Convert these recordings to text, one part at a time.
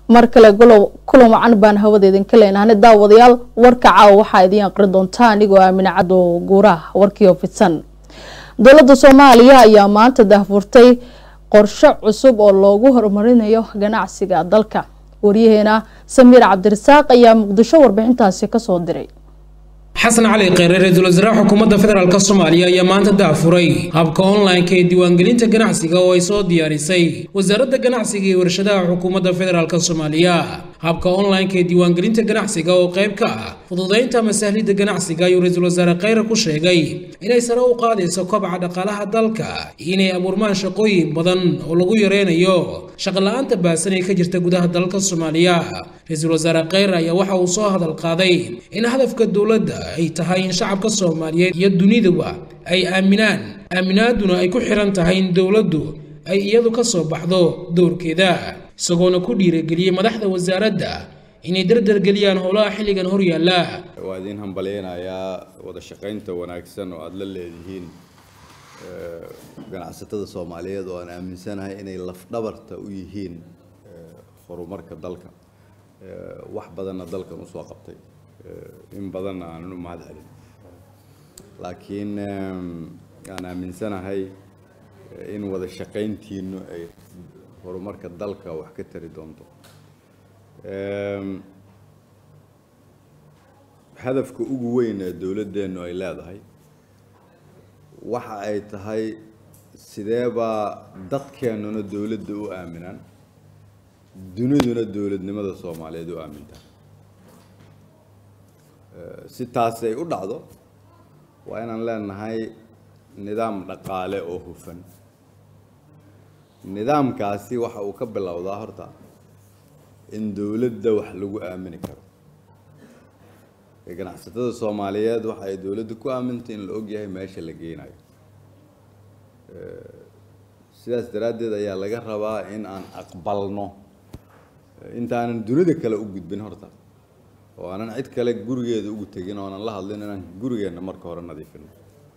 mar kale kulan wacan baan hawada idinka leenahane daawadayaal warka caawa waxaa idiin aqri doontaa anigoo aamine caddo guuraha warkii oo fidsan dowladda soomaaliya ayaa maanta daahfurtay qorshe cusub oo loogu horumarinayo ganacsiga dalka waryaheena samiir cabdirasaaq ayaa muqdisho warbixintaasi kasoo diray xasan cali kheyre ra-iisul wasaaraha xukuumadda federaalk soomaaliya ayaa maanta daafuray habka online-ka ee diiwaangelinta ganacsiga oo ay soo diyaarisay wasaaradda ganacsiga iyo warshadaha xukuumadda federaalk soomaaliya habka online-ka ee diiwaangelinta ganacsiga oo qayb ka ah fududaynta masahlidda ganacsiga ayuu ra-iisul wasaare kheyre ku sheegay inay sare u qaadayso kobaca dhaqaalaha dalka iyo inay abuurmaan shaqooyin badan oo lagu yareynayo shaqala-aanta baasan ee ka jirta gudaha dalka soomaaliya ra-iisul wasaare kheyre ayaa waxa uu soo hadal qaaday in hadafka dowladda ay tahay in shacabka soomaaliyeed iyo duniduba ay aaminaan aaminaaduna ay ku xiran tahay in dowladdu ay iyadu ka soo baxdo dowrkeeda isagoona ku dhiirageliyey madaxda wasaaradda inay dardargeliyaan howlaha xilligan hor yaalla waa idiin hambalyeynayaa wada shaqaynta wanaagsan oo aada la leedihiin ganacsatada soomaaliyeed oo aan aaminsanahay inay lafdhabarta u yihiin horumarka dalka wax badanna dalkan usoo qabtay in badanna aanan u mahad celin laakiin aan aaminsanahay in wada shaqayntiinu ay horumarka dalka wax ka tari doonto hadafka ugu weyn ee dowladdeennu ay leedahay waxa ay tahay sideebaa dadkeennuna dowladda u aaminaan duniduna dowladnimada soomaaliyeed u aamintaa si taasi ay u dhacdo waa inaan leenahay nidaam dhaqaale oo hufan nidaamkaasi waxa uu ka bilowdaa horta in dowladda wax lagu aamini karo ganacsatada soomaaliyeed waxa ay dowladda ku aamintay in la ogyahay meesha la geynayo sidaas daraaddeed ayaa laga rabaa in aan aqbalno intaanan dunida kale u gudbin horta oo aanan cid kale gurigeeda ugu tegin oonan la hadlin inaan gurigeenna marka hore nadiifino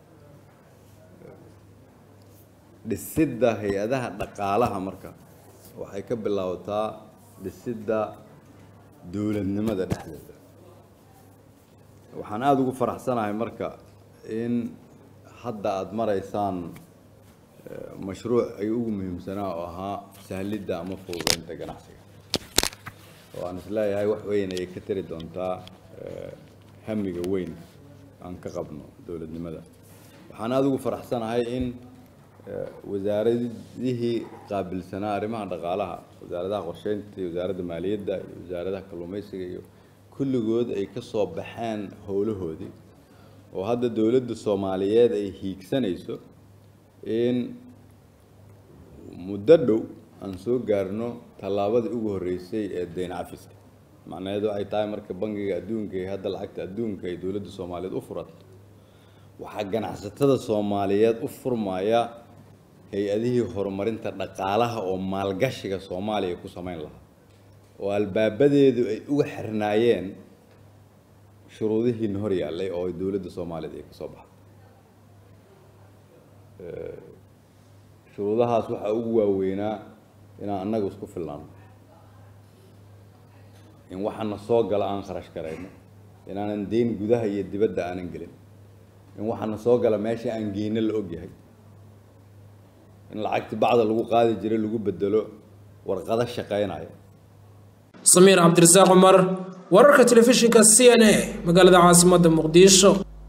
dhisidda hay-adaha dhaqaalaha marka waxay ka bilaabataa dhisidda dowladnimada dhexdeeda waxaan aada ugu faraxsanahay marka in hadda aada maraysaan mashruuc ay ugu muhiimsanaa oo ahaa sahlidda ama fududeynta ganacsiga oo aan isleeyahay wax weyn ayay ka tari doontaa hamiga weyn aan ka qabno dowladnimada waxaan aada ugu faraxsanahay in wasaaradihii qaabilsanaa arrimaha dhaqaalaha wasaaradaha qorsheynta iyo wasaaradda maaliyadda iyo wasaaradaha kalluumaysiga iyo kulligood ay ka soo baxeen howlahoodii oo hadda dowladda soomaaliyeed ay hiigsanayso in muddo dhow aan soo gaarno tallaabadii ugu horreysay ee dayn cafiska macnaheedu waxay tahay marka bangiga adduunka iyo hadda lacagta adduunka ay dowladda soomaaliyeed u furato waxaa ganacsatada soomaaliyeed u furmaya hay-adihii horumarinta dhaqaalaha oo maalgashiga soomaaliya ku samayn lahaa oo albaabadeedu ay uga xirnaayeen shuruudihiina hor yaallay oo ay dowladda soomaaliyeed ay ka soo baxday shuruudahaas waxaa ugu waaweynaa inaan annaga isku filnaano in waxaana soo gala aan kharash garayno inaanan deyn gudaha iyo dibadda aanan gelin in waxaana soo gala meesha aan geyno la ogyahay in lacagti bacda lagu qaadi jiray lagu bedelo warqado shaqaynaya samiir cabdirasaaq cumar wararka telefishinka c n a magaalada caasimadda muqdisho